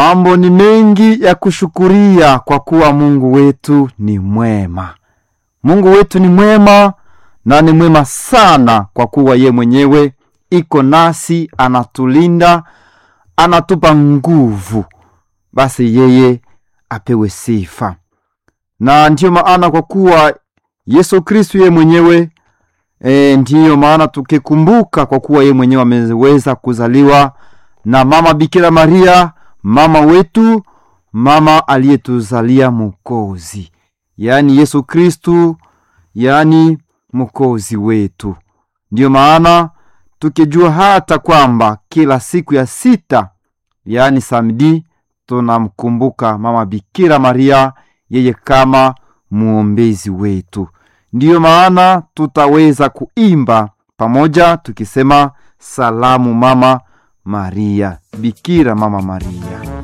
mambo ni mengi ya kushukuria kwa kuwa Mungu wetu ni mwema. Mungu wetu ni mwema na ni mwema sana, kwa kuwa ye mwenyewe iko nasi, anatulinda, anatupa nguvu. Basi yeye apewe sifa, na ndiyo maana kwa kuwa Yesu Kristu ye mwenyewe e, ndiyo maana tukikumbuka, kwa kuwa ye mwenyewe ameweza kuzaliwa na mama Bikira Maria, mama wetu, mama aliyetuzalia Mokozi, yaani Yesu Kristu, yaani Mokozi wetu. Ndiyo maana tukijua hata kwamba kila siku ya sita, yaani samedi, tunamkumbuka mama Bikira Maria, yeye kama muombezi wetu. Ndiyo maana tutaweza kuimba pamoja tukisema salamu mama Maria, Bikira mama Maria.